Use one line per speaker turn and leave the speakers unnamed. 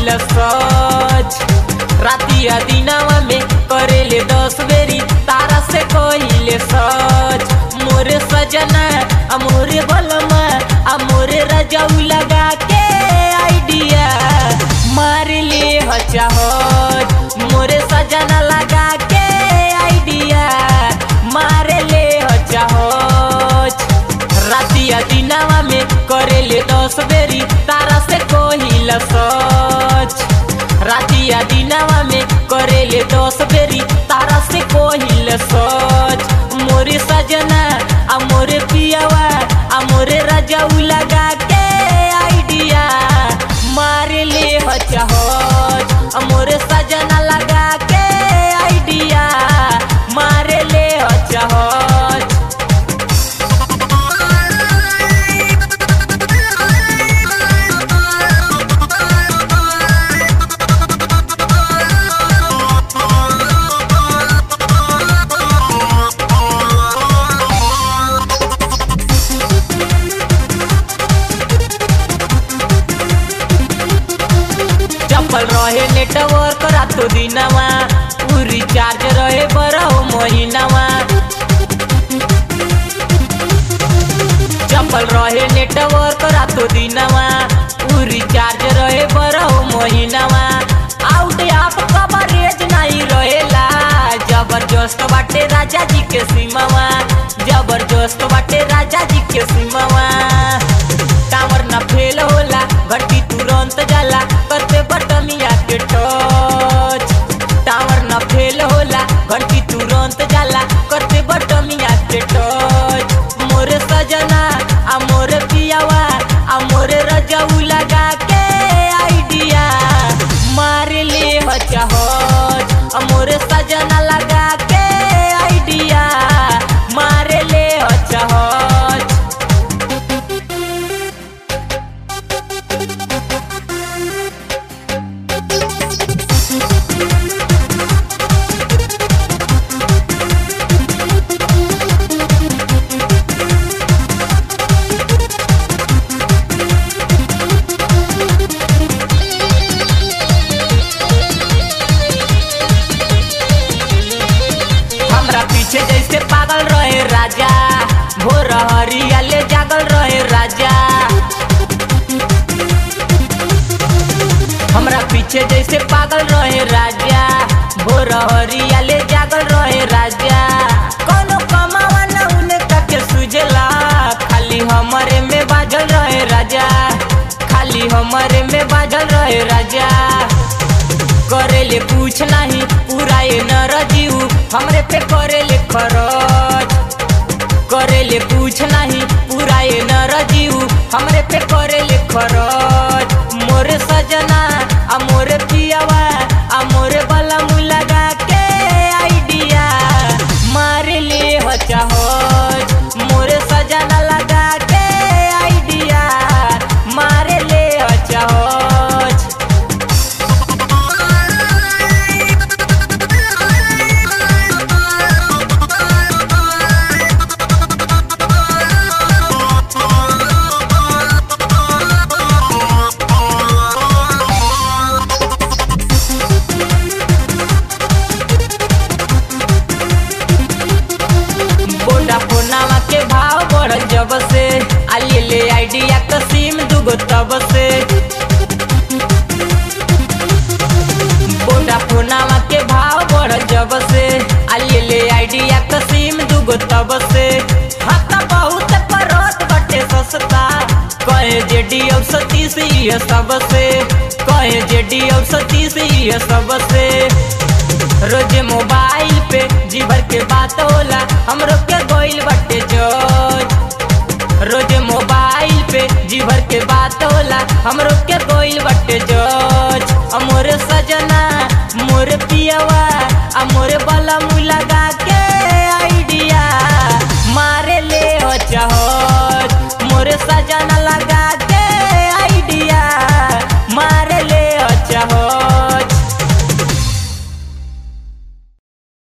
सच रातिया दिनावा में करेले दस बेरी तारा से कहिले सच मोरे सजना आ मोरे बलमा आ मोरे रजाऊ लगा के आइडिया मार ले हचाहत मोरे सजना लगा के आइडिया मारे ले हचाहत रातिया दिनावा में करेले दस बेरी तारा से कहिला सच रातिया दिनावा में करेले दस बेरी तारा से कहिला सच मोरे सजना आ मोरे पियावा आ मोरे रजाऊ लगा के आइडिया मारे ले हचाहत आ मोरे सजना लगा के आइडिया मारे ले हचाहत चप्पल रहे नेटवर्क रातो दिनवा उ रिचार्ज रहे बरहो महीनावा चप्पल रहे नेटवर्क रातो दिनवा उ रिचार्ज रहे बरहो महीनावा आउट आप कवरेज नहीं रहेला जबरदस्त बाटे राजा जी के सीमावा जबरदस्त बाटे राजा जी के सीमावा टावर ना फेल होला घंटी तुरंत जाला करते बटमिया के टच टावर ना फेल होला घंटी तुरंत जाला करते बटमिया के टच मोरे सजना आ मोरे पियावा आ मोरे रजाऊ लगा के आइडिया मार ले हचाहत आ मोरे सजना लगा के आइडिया मारे ले हचाहत हमरा पीछे जैसे पागल रहे राजा भोर हरिया ले जागल रहे राजा हमरा पीछे जैसे पागल रहे राजा भोर हरिया ले जागल रहे राजा कोनो कमावा न उनका के सुझला खाली हमरे में बाजल रहे राजा खाली हमरे में बाजल रहे राजा करेले पूछ नहीं पूरा ये न रजीव हमरे पे करेले खरच करेले पूछ नहीं पूरा ये न रजीव हमरे पे करेले खरच मोरे सजना आ मोरे पियावा आ मोरे बला लगा के आइडिया मारे ले हचाहत मोरे सजना लगा के आइडिया मारे ले हचाहत वोडाफोनावा के भाव बढ़ल जब से आली ले आइडिया क सिम दुगो तब से वोडाफोनावा के भाव बढ़ल जब से आली ले आइडिया क सिम दुगो तब से हाथा बहुत परत बटे सस्ता कहे जे डी अब सतीश ये सब से कहे जे डी अब सतीश ये सब से रोजे मोबाइल पे जी भर के बात होला हमरो के गोइल बटे जोज रोजे मोबाइल पे जी भर के बात होला हमरो के गोइल बटे जोज आ मोरे सजना मोरे पियावा आ मोरे बला मुँह लगा